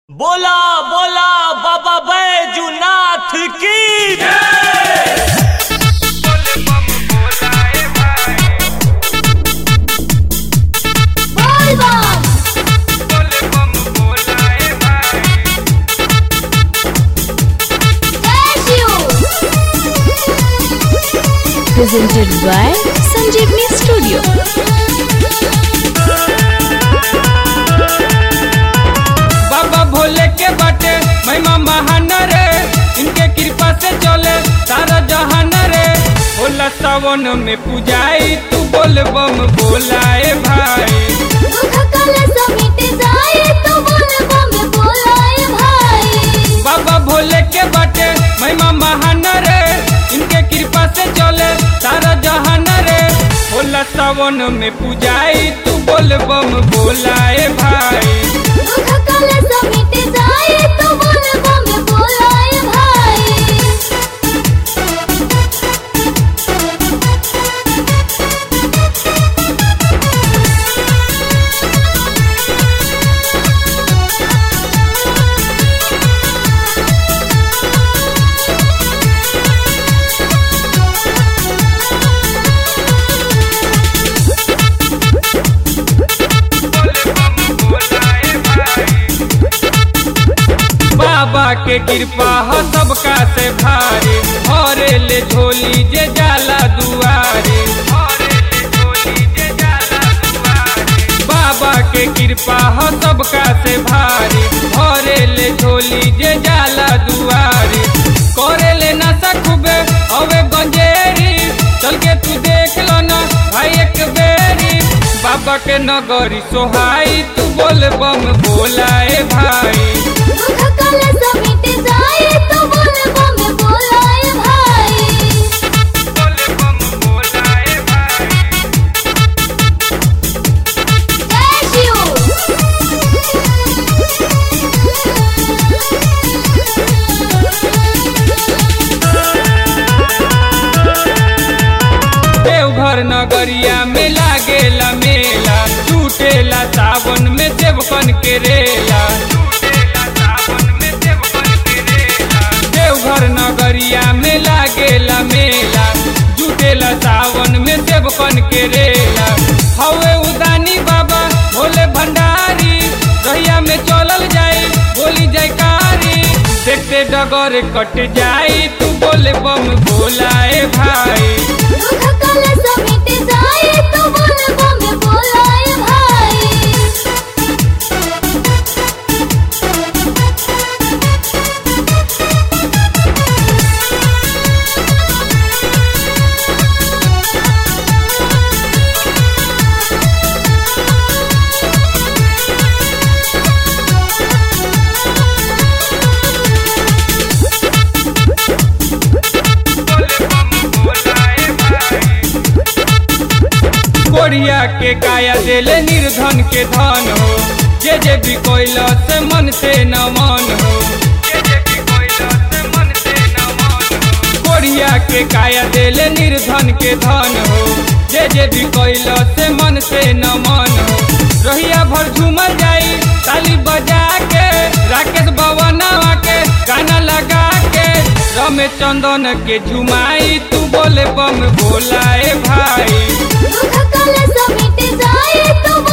बोला बोला बाबा बैजूनाथ की बोल बम जय Shiv presented by Sanjeevni Studio. बाबा भोले के बाटे महिमा महान रे इनके कृपा से चले सारा जहान रे होला सावन में पूजाई तू बोल बम बोलाए भाई दुख कल समिट जाए तो बोल बम बोलाए भाई बाबा भोले के बाटे महिमा महान रे इनके कृपा से चले सारा जहान रे होला सावन में पूजाई तू बोल बम बोलाए भाई दुख कल समिट जाए तो बोल बम बोलाए भाई बाबा के कृपा हो सबका से भारी हरे ले झोली जे जाला दुआरे बाबा के कृपा हो सबका से भारी हरे ले झोली जे जाला दुआरे करे ले ना सखबे हवे गंजेरी चल के तू देख लो ना भाई एक बेरी बाबा के नगरी सोहाई तू बोल बम बोलाए भाई दुख कल समिट जाए तो बोल बम बोलाए भाई जय देवघर नगरिया में लागेला मेला टूटेला सावन में देवकन के रेला देवघर नगरिया में लागेला मेला जुटेला सावन में देवकन के रेला हवे उदानी बाबा भोले भंडारी रहिया में चलल जाई बोली जयकारी देखते डगर कट जाई तू बोले बम बोलाए भाई दुख कल समिट जाए तो बोल बम बोलाए भाई कोरिया के काया देले निर्धन के धन हो जे जे भी कोइल से मन से न मन हो कोरिया के काया देले निर्धन के धन हो जे जे भी कोइल से मन से न मन हो रहिया भर झूमर जाई ताली बजा के राकेश भवनवा के गाना लगा के रमेश चंदन के झुमाई तू बोले बम बोलाए भाई दुख कल समिट जाए तो